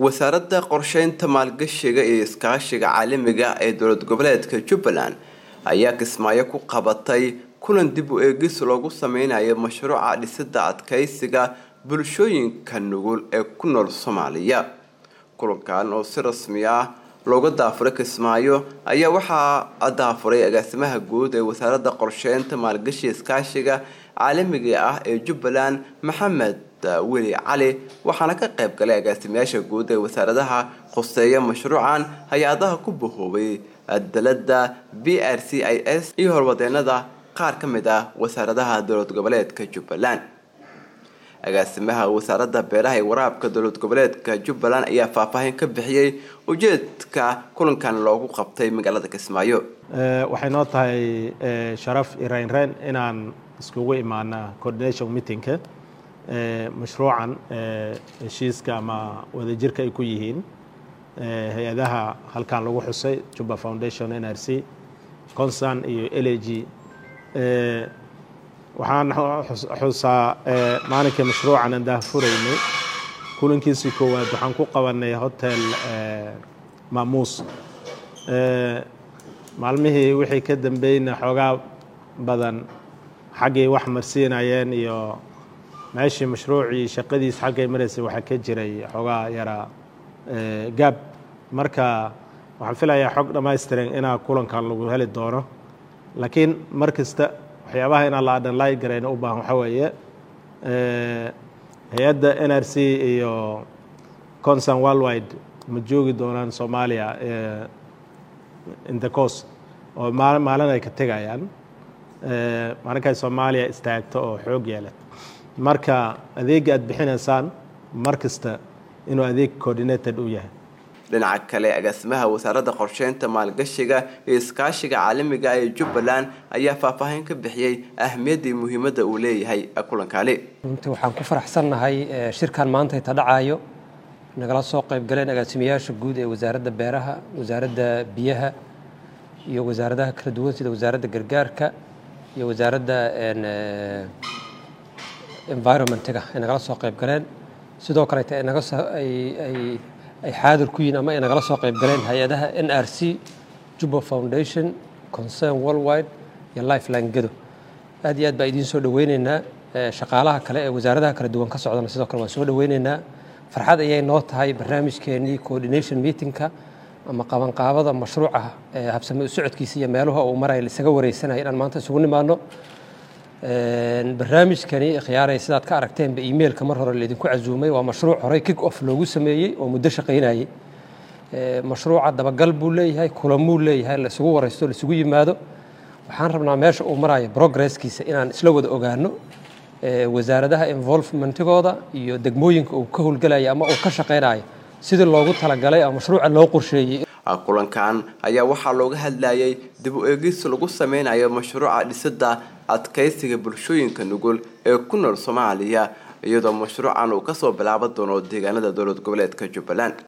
wasaaradda qorsheynta maalgashiga iyo iskaashiga caalamiga ee dowlad goboleedka jubbaland ayaa kismaayo ku qabatay kulan dib u eegis loogu sameynayo mashruuca dhisida adkeysiga bulshooyinka nugul ee ku nool soomaaliya kulankan oo si rasmi ah looga daafuray kismaayo ayaa waxaa daafuray agaasimaha guud ee wasaaradda qorsheynta maalgashiga iskaashiga caalamiga ah ee jubbaland maxamed weli cali waxaana ka qayb galay agaasimayaasha guud ee wasaaradaha khuseeya mashruucan hay-adaha ku bahoobay dalada b r c i s iyo horwadeenada qaar ka mid ah wasaaradaha dowlad goboleedka jubbaland agaasimaha wasaaradda beeraha iyo waraabka dowlad goboleedka jubbaland ayaa faahfaahin ka bixiyey ujeedka kulankan loogu qabtay magaalada kismaayo waxay noo tahay sharaf iyo reynreyn inaan iskugu imaana coordination meetingka mashruucan heshiiska ama wadajirka ay ku yihiin hay-adaha halkan lagu xusay juba foundation n r c concern iyo l a g waxaan xusaa maalinkii mashruucan aan daahfuraynay kulankiisii koowaad waxaan ku qabanay hotel maamuus maalmihii wixii ka dambeyna xoogaa badan xaggay wax marsiinayeen iyo meeshii mashruucii shaqadiis xaggay maraysay waxaa ka jiray xoogaa yaraa gaab marka waxaan filayaa xog dhammaystiran inaa kulankan lagu heli doono laakiin mar kasta waxyaabaha inaan la adhanlay garayna u baahan waxaa weeye hay-adda n r c iyo concern worldwide ma joogi doonaan soomaaliya in the coast oo maalin ay ka tegayaan maalinkay soomaaliya istaagto oo xoog yeela marka adeega aad bixinaysaan mar kasta inuu adeeg coordinated u yahay dhinaca kale agaasimaha wasaaradda qorsheynta maalgashiga iyo iskaashiga caalamiga ee jubbaland ayaa faahfaahin ka bixiyey ahmiyaddii muhiimadda uu leeyahay kulankani runtii waxaan ku faraxsannahay shirkan maanta inta dhacayo nagala soo qayb galeen agaasimayaasha guud ee wasaaradda beeraha wasaaradda biyaha iyo wasaaradaha kala duwan sida wasaaradda gargaarka iyo wasaaradda environmentiga ay nagala soo qayb galeen sidoo kaleeta ay naga soo ay ay ay xaadir ku yihiin ama ay nagala soo qayb galeen hay-adaha n r c juba foundation concern worldwide iyo lifeline gedo aad iyo aad baa idiin soo dhaweyneynaa shaqaalaha kale ee wasaaradaha kala duwan ka socdana sidoo kale waan soo dhaweyneynaa farxad ayay noo tahay barnaamijkeenii coordination meetingka ama qabanqaabada mashruuca habsame u socodkiisa iyo meeluha uu maraya isaga wareysanaya inaan maanta isugu nimaano barnaamijkani khiyaaray sidaad ka aragteenba emailka mar hore laydinku casuumay waa mashruuc horey kick off loogu sameeyey oo muddo shaqaynayay mashruuca dabagal buu leeyahay kulamuu leeyahay la isugu waraysto la isugu yimaado waxaan rabnaa meesha uu marayo progresskiisa inaan isla wada ogaano wasaaradaha involvementigooda iyo degmooyinka uu ka howlgelaya ama uu ka shaqaynayo sidii loogu talagalay oo mashruuca loo qorsheeyey kulankan ayaa waxaa looga hadlayay dib u eegis lagu sameynayo mashruuca dhisida adkeysiga bulshooyinka nugul ee ku nool soomaaliya iyadoo mashruucan uu kasoo bilaaban doono deegaanada dowlad goboleedka jubbaland